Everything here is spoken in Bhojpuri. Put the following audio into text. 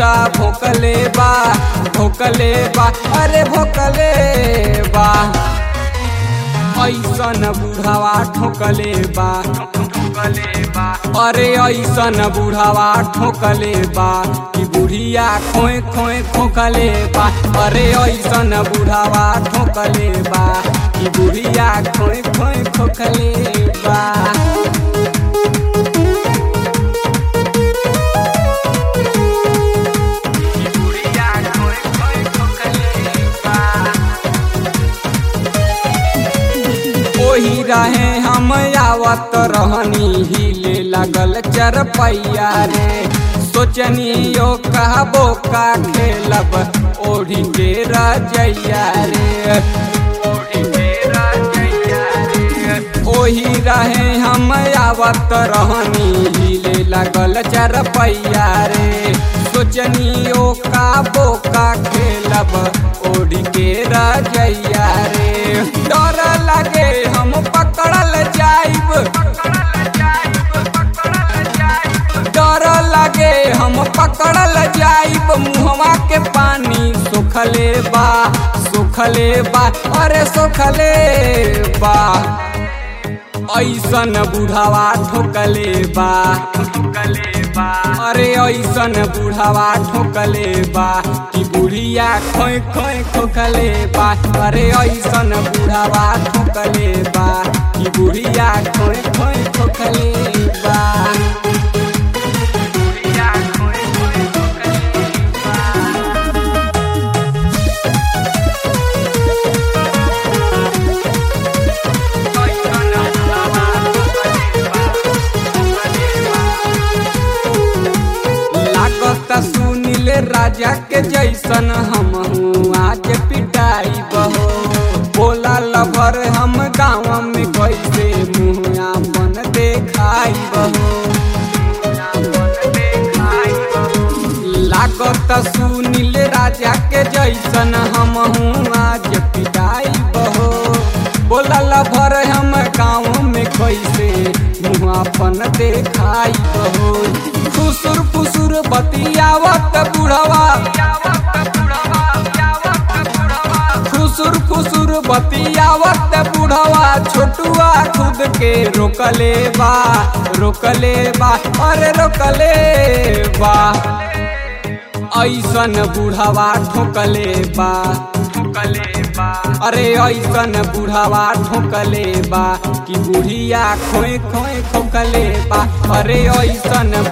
पूरा भोकले बा भोकले बा अरे भोकले बा ऐसन बुढ़ावा ठोकले बा अरे ऐसन बुढ़ावा ठोकले बा कि बुढ़िया खोए खोए खोकले बा अरे ऐसन बुढ़ावा ठोकले बा कि बुढ़िया खोए खोए खोकले बा ओही रहे हम आवत रहनी हिले लगल चरपैया रे सोचनी यो कहबो का खेलब ओढ़ी के रजैया रे ओही रहे हम आवत रहनी हिले लगल चरपैया रे सोचनी यो का बोका खेलब ओढ़ी के रजैया रे डर लगे हम पकड़ल जाइब डर लगे हम पकड़ल जाइब मुहवा के पानी सुखले बा सुखले बा अरे सुखले बा ऐसन बुढ़ावा ठोकले बा अरे ऐसन बुढ़ावा ठोकले बा कि बुढ़िया खोए खोए खोकले बा अरे ऐसन बुढ़ावा ठोकले बा कि बुढ़िया खोए खोए खोकले बा लागत सुनील राजा के जैसन हम आज पिटाई बहो बोला लभर हम गाँव में कैसे मुँह अपन देखाई बहो लागत सुनील राजा के जैसन हम आज पिटाई बहो बोला लभर हम गाँव में कैसे मुँह अपन देखाई बहो फुसुर फुसुर बतियावत बुढ़वा फुसुर फुसुर बतियावत बुढ़वा छोटुआ खुद के रोकले बा रोकले बा अरे रोकले बा ऐसन बुढ़वा ठोकले बा अरे ऐसन बुढ़ावा ठोकले बा कि बुढ़िया खोए खोए खोकले बा अरे ऐसन